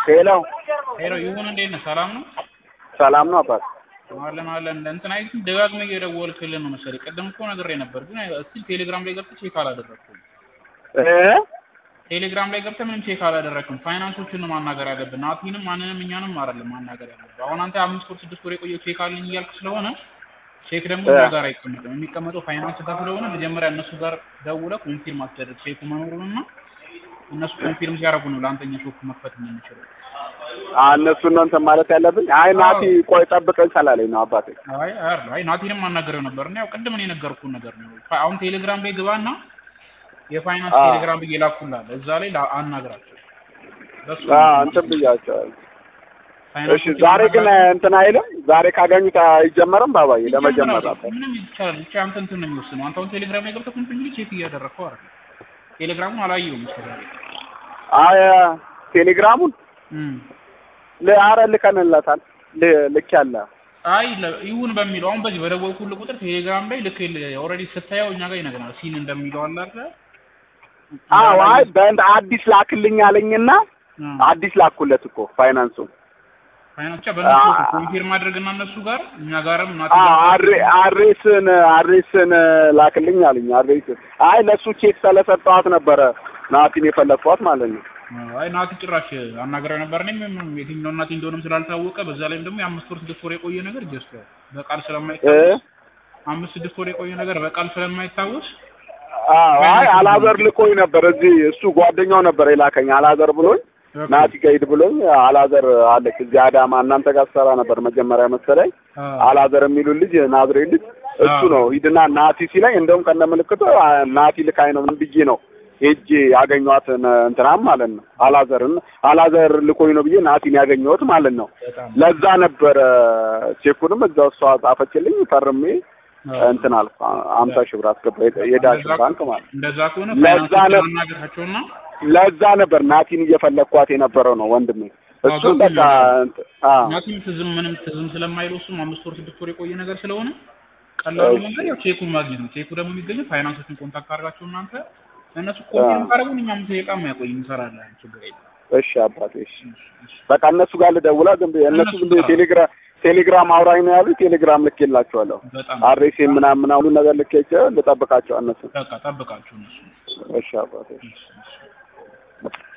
ሄሎ ሄሎ ይሁን እንዴት ነህ? ሰላም ነው? ሰላም ነው አባት? አለን አለን። እንትን አይ ደጋግመህ እየደወልክልን ነው መሰለኝ። ቅድም እኮ ነግሬህ ነበር፣ ግን እስቲል ቴሌግራም ላይ ገብተህ ቼክ አላደረግኩም። እ ቴሌግራም ላይ ገብተህ ምንም ቼክ አላደረግኩም። ፋይናንሶችን ነው ማናገር ያለብን። ናቲንም ማንንም እኛንም አይደለም ማናገር ያለብን። አሁን አንተ አምስት ወር ስድስት ወር የቆየው ቼክ አለኝ እያልክ ስለሆነ ቼክ ደግሞ እኛ ጋር አይቀመጥም። የሚቀመጠው ፋይናንስ ጋር ስለሆነ መጀመሪያ እነሱ ጋር ደውለህ ኮንፊርም አስደርግ ቼኩ መኖሩንና እነሱ ኮንፊርም ሲያደርጉ ነው ለአንተኛ ሾፕ መክፈት የምንችለው። አ እነሱን ነው እንትን ማለት ያለብኝ። አይ ናቲ ቆይ ጠብቀኝ ስላለኝ ነው አባቴ። አይ አይ አይ ናቲንም አናገረው ነበር እና ያው ቅድም እኔ የነገርኩህን ነገር ነው። ፋ- አሁን ቴሌግራም ላይ ግባና የፋይናንስ አዎ። ቴሌግራም ብዬ ላኩልሃል። እዛ ላይ ላ- አናግራቸው። በሱ አ እንትን ብያቸዋለሁ። እሺ ፋይናንሶችን ዛሬ ግን አናግራቸው። እንትን አይልም። ዛሬ ካገኙት አይጀመርም ባባዬ ለመጀመር ይጀምራል። አባት። ምንም ይቻላል። ብቻ አንተ እንትን ነው የሚወስነው። አንተ አሁን ቴሌግራም ላይ ገብተህ ኮንቲኒው ቼክ እያደረግከው አይደል? ቴሌግራሙን አላየሁም እስከዛሬ። አይ ቴሌግራሙን እም ል- አረ ልከንለታል ል- ልክ ያለ አይ ለ- ይሁን በሚለው አሁን በዚህ በደወልኩልህ ቁጥር ቴሌግራም ላይ ልክ ኦልሬዲ ስታየው እኛ ጋር ይነግረናል። ሲን እንደሚለው አለ አይደል? አዎ አይ በእንድ አዲስ ላክልኝ አለኝና እም። አዲስ ላኩለት እኮ ፋይናንሱ ፋይናንስ ብቻ በእነሱ አ- ኮንፊርም ማድረግና እነሱ ጋር እኛ ጋርም ናቲ አ ጋር አሬ አሬስን አሬስን ላክልኝ አለኝ። አሬስ አይ ለሱ ቼክ ስለሰጠኋት ነበረ ናቲን የፈለግኳት ማለት ነው። አይ ናቲ ጭራሽ አናግረው ነበር። እኔም ምንም የትኛው ናቲ እንደሆነም ስላልታወቀ በዛ ላይም ደግሞ የአምስት ወር ስድስት ወር የቆየ ነገር ጀስት በቃል እ ስለማይታወስ አምስት ስድስት ወር የቆየ ነገር በቃል ስለማይታወስ አዎ አይ አላዘር ልኮኝ ነበር እዚህ እሱ ጓደኛው ነበር የላከኝ አላዘር ብሎኝ ናቲ ጋር ሂድ ብሎኝ አላዘር አለች እዚህ አዳማ እናንተ ጋር ሰራ ነበር መጀመሪያ መሰለኝ አላዘር የሚሉ ልጅ ናዝሬት ልጅ እሱ አዎ። ነው ሂድና ናቲ ሲለኝ እንደውም ከነ ምልክቱ አ፣ ናቲ ልካኝ ነው ምን ብዬ ነው ሄጄ ያገኘኋት እንትናም ማለት ነው አላዘርን አላዘር ልኮኝ ነው ብዬ ናቲን ያገኘሁት ማለት ነው በጣም ለዛ ነበረ ቼኩንም እዛው እሷ ጻፈችልኝ ፈርሜ እንትን አልኩ አምሳ ሺህ ብር አስገባ የዳ- የዳሽን ባንክ ማለት ነው እንደዛ ከሆነ ለዛ ፋይናንሶችን ነው- አናግራቸውና ለዛ ነበር ናቲን እየፈለግኳት የነበረው ነው ወንድሜ እሱ አዎ፣ በቃ እንትን- አዎ ናቲም ትዝም ምንም ትዝም ስለማይለው እሱም አምስት ወር ስድስት ወር የቆየ ነገር ስለሆነ ቀላሉ እሺ። መንገድ ያው ቼኩን ማግኘት ነው። ቼኩ ደግሞ የሚገኘው ፋይናንሶችን ኮንታክት አድርጋቸው እናንተ እነሱ ኮንፊርም ካደረጉን እኛም ደቂቃ የማያቆይ እንሰራለን። ችግር የለም። እሺ አባቴ እሺ በቃ እነሱ ጋር ልደውላ ዝም ብዬ እነሱ ዝም ብዬ ቴሌግራም ቴሌግራም አውራኝ ነው ያሉት ቴሌግራም ልኬላቸዋለሁ በጣም አሬሴ ምናምን ምናምን ሁሉ ነገር ልኬቸው ልጠብቃቸው እነሱ በቃ ጠብቃችሁ እነሱ እሺ አባቴ እሺ እሺ፣ እሺ።